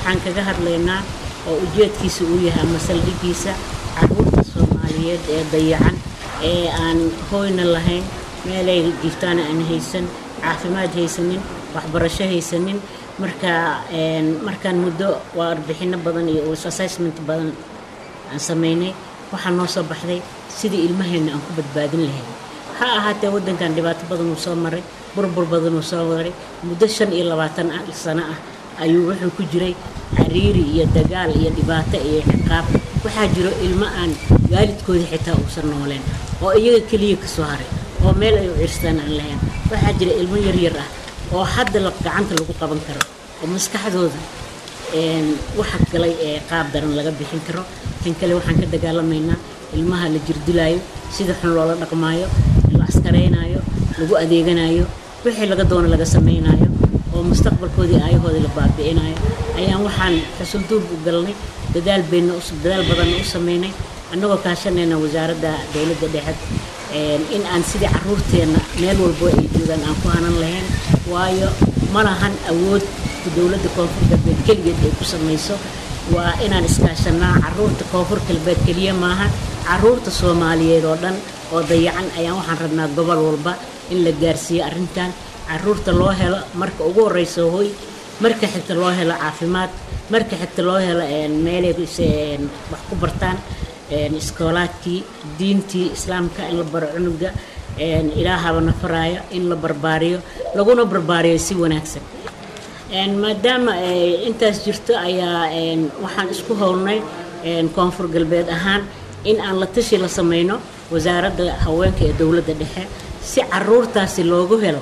waxaan kaga hadlaynaa oo ujeedkiisa uu yahay ama saldhigiisa caruurta soomaaliyeed ee dayacan ee aan hooyna lahayn meelay jirtaan aan haysan caafimaad haysanin waxbarasho haysanin marka markaan muddo waa arbixino badan iyo assessment badan aan samaynay waxaa noo soo baxday sidii ilmaheenna aan ku badbaadin lahayn ha ahaatee waddankan dhibaato badan uu soo maray burbur badan uu soo maray muddo shan iyo labaatan sano ah ayuu wuxuu ku jiray cariiri iyo dagaal iyo dhibaato iyo ciqaab waxaa jiro ilmo aan waalidkooda xitaa uusan nooleen oo iyaga keliya ka soo haray oo meel ay u cirstaan aan lahayn waxaa jira ilmo yaryar ah oo hadda gacanta lagu qaban karo oo maskaxdooda waxa galay ee qaab daran laga bixin karo kan kale waxaan ka dagaalamaynaa ilmaha la jirdilaayo sida xun loola dhaqmaayo la askaraynaayo lagu adeeganayo wixii laga doono laga samaynayo oo mustaqbalkoodii aayahoodii la baabi'inayo ayaan waxaan xusulduub u galnay dadaal bayna dadaal badanna u samaynay annagoo kaashanayna wasaaradda dowladda dhexe in aan sidii caruurteenna meel walbo ay joogaan aan ku hanan lahayn waayo ma lahan awood dowladda koonfur galbeed keligeed ay ku samayso waa inaan iskaashanaa caruurta koonfur galbeed keliya maaha caruurta soomaaliyeed oo dhan oo dayacan ayaan waxaan rabnaa gobol walba in la gaarsiiyo arrintan caruurta loo helo marka ugu horeysa hoy marka xigta loo helo caafimaad marka xigta loo helo meelay wax ku bartaan iskoolaadkii diintii islaamka in la baro cunuga ilaahaba nafaraayo in la barbaariyo laguna barbaariyo si wanaagsan maadaama intaas jirto ayaa waxaan isku howlnay koonfur galbeed ahaan in aan la tashi la sameyno wasaaradda haweenka ee dowladda dhexe si caruurtaasi loogu helo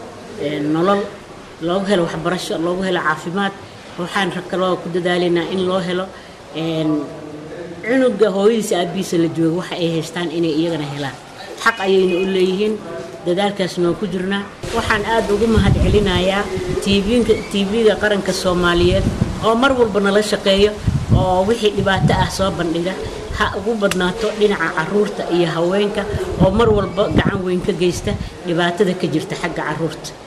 nolol loogu helo waxbarasho loogu helo caafimaad waxaan kaloo ku dadaalaynaa in loo helo cunuga hooyadiisa aabihiisa la joogo waxa ay haystaan inay iyagana helaan xaq ayayna u leeyihiin dadaalkaasna waan ku jirnaa waxaan aad ugu mahad celinayaa tvnka tv-ga qaranka soomaaliyeed oo mar walba nala shaqeeyo oo wixii dhibaato ah soo bandhiga ha ugu badnaato dhinaca caruurta iyo haweenka oo mar walba gacan weyn ka geysta dhibaatada ka jirta xagga caruurta